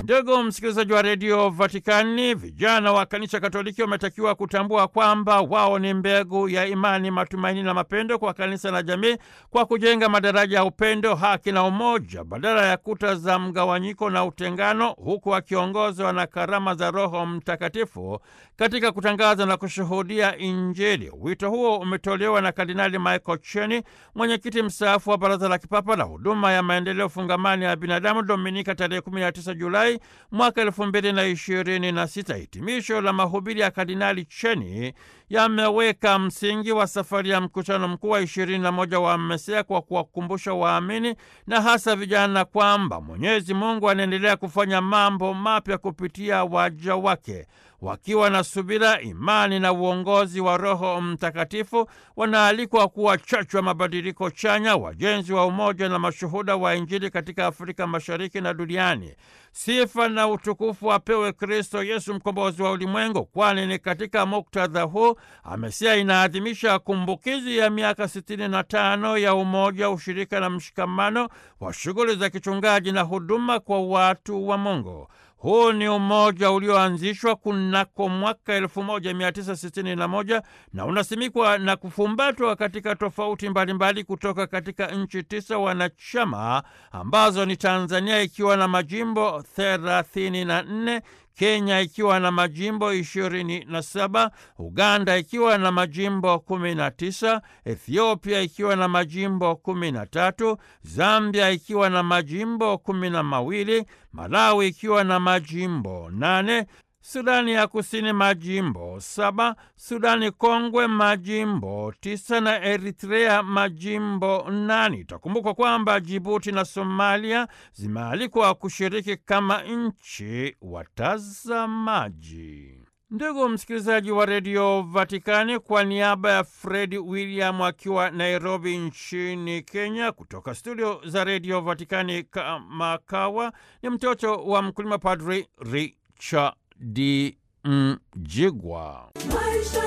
Ndugu msikilizaji wa redio Vatikani, vijana wa kanisa Katoliki wametakiwa kutambua kwamba wao ni mbegu ya imani, matumaini na mapendo kwa kanisa na jamii, kwa kujenga madaraja ya upendo, haki na umoja badala ya kuta za mgawanyiko na utengano, huku wakiongozwa na karama za Roho Mtakatifu katika kutangaza na kushuhudia Injili. Wito huo umetolewa na Kardinali Michael Cheni, mwenyekiti mstaafu wa Baraza la Kipapa la Huduma ya Maendeleo Fungamani ya Binadamu, Dominika tarehe 19 Julai mwaka elfu mbili na ishirini na sita. Hitimisho la mahubiri ya Kardinali Cheni yameweka msingi wa safari ya mkutano mkuu wa ishirini na moja wa Mesia kwa kuwakumbusha waamini na hasa vijana kwamba Mwenyezi Mungu anaendelea kufanya mambo mapya kupitia waja wake. Wakiwa na subira, imani na uongozi wa Roho Mtakatifu, wanaalikwa kuwa chachu ya mabadiliko chanya, wajenzi wa umoja na mashuhuda wa Injili katika Afrika Mashariki na duniani. Sifa na utukufu apewe Kristo Yesu, mkombozi wa ulimwengu, kwani ni katika muktadha huu Amesia inaadhimisha kumbukizi ya miaka sitini na tano ya umoja, ushirika na mshikamano wa shughuli za kichungaji na huduma kwa watu wa Mungu. Huu ni umoja ulioanzishwa kunako mwaka 1961 na unasimikwa na kufumbatwa katika tofauti mbalimbali kutoka katika nchi tisa wanachama ambazo ni Tanzania ikiwa na majimbo 34, Kenya ikiwa na majimbo 27, Uganda ikiwa na majimbo 19, Ethiopia ikiwa na majimbo 13, Zambia ikiwa na majimbo 12, Malawi ikiwa na majimbo 8, Sudani ya Kusini majimbo saba, Sudani Kongwe majimbo tisa na Eritrea majimbo nane. Itakumbukwa kwamba Jibuti na Somalia zimealikwa kushiriki kama nchi watazamaji. Ndugu msikilizaji wa redio Vatikani, kwa niaba ya Fredi William akiwa Nairobi nchini Kenya, kutoka studio za redio Vatikani Kamakawa, ni mtoto wa mkulima Padri Richard Mjigwa.